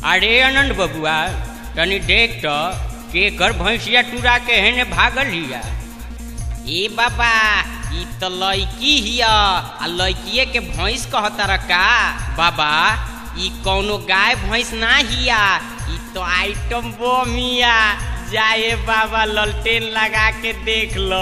अरे आनंद बबुआ तनी देख तो के कर भैंसिया टूरा के हेने भागल हिया ए बाबा ई तो लड़की हिया आ लड़किए के भैंस कहतर का बाबा ई कौनो गाय भैंस ना हिया ई तो आइटम बम हिया जाए बाबा ललटेन लगा के देख लो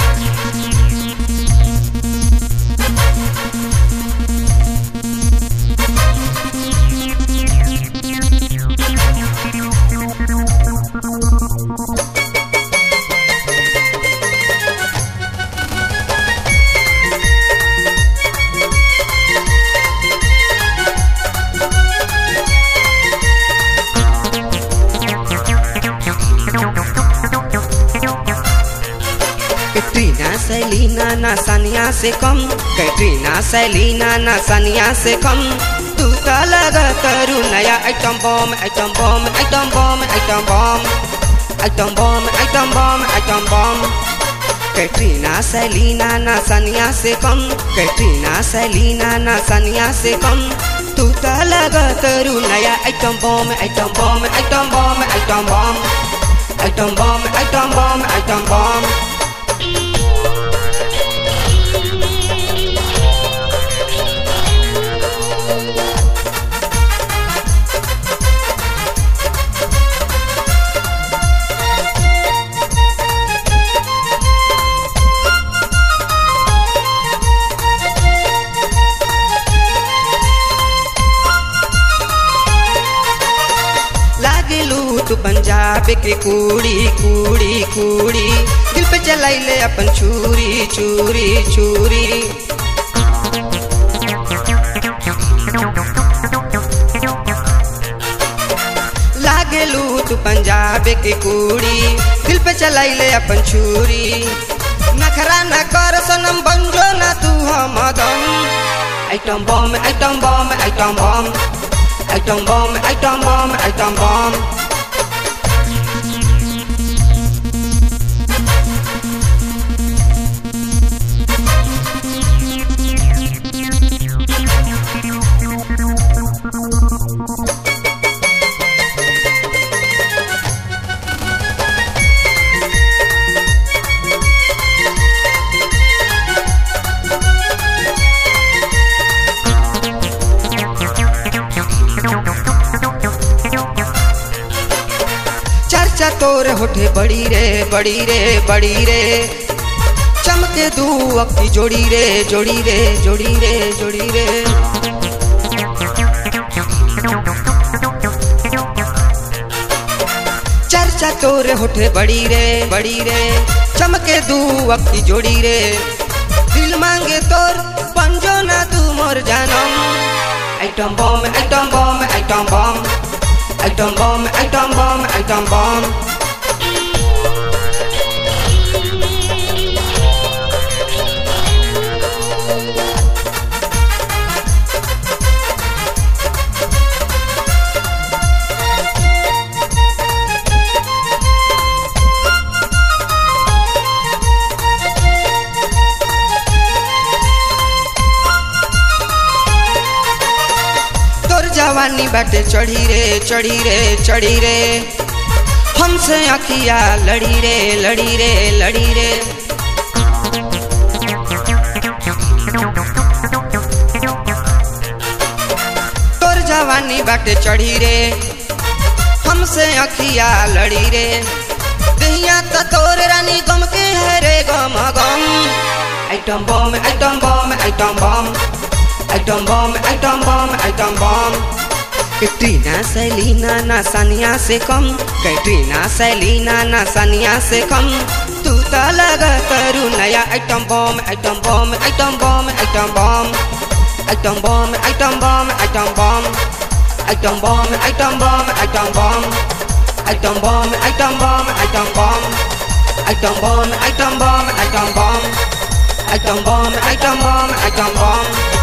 कैटरीना सैलीना ना सानिया से कम कैटरीना सैलीना ना सानिया से कम तू तो लगा करू नया item bomb item bomb item bomb item bomb item bomb item bomb item bomb Katrina Celina ना सानिया से कम कैटरीना सैलीना ना सानिया से कम तू तो लगा करू नया item bomb item bomb item bomb item bomb item bomb item bomb item bomb लागलू तू पंजाब के कूड़ी कूड़ी कूड़ी दिल पे चलाइले अपन छुरी छुरी छुरी लागलू तू पंजाब के कूड़ी दिल पे चलाइले अपन छुरी नखरा न कर सनम बंजो ना तू हम दम item bomb item bomb item bomb item bomb item bomb item bomb चर्चा तोर होठे बड़ी रे बड़ी रे बड़ी रे चमके दू अक्की जोड़ी रे जोड़ी रे जोड़ी रे जोड़ी रे चर्चा तोर होठे बड़ी रे बड़ी रे चमके दू अक्की जोड़ी रे दिल मांगे तोर पंजो ना तू मोर जानम item bomb item bomb item bomb item bomb item bomb item bomb तोर जवानी बाटे चढ़ी रे चढ़ी रे चढ़ी रे हमसे अखिया लड़ी रे लड़ी रे लड़ी रे तोर जवानी बाटे चढ़ी रे हमसे अखिया लड़ी रे दहिया त तोर रानी गम के है रे गम गम item bomb item bomb item bomb item bomb item bomb item bomb Katrina Celina ना सानिया से कम कैटरीना सैलीना ना सानिया से कम तू तो लगा करू नया item bomb item bomb item bomb item bomb item bomb item bomb item bomb item bomb item bomb item bomb item bomb item bomb item bomb item bomb item bomb item bomb item bomb item bomb item बम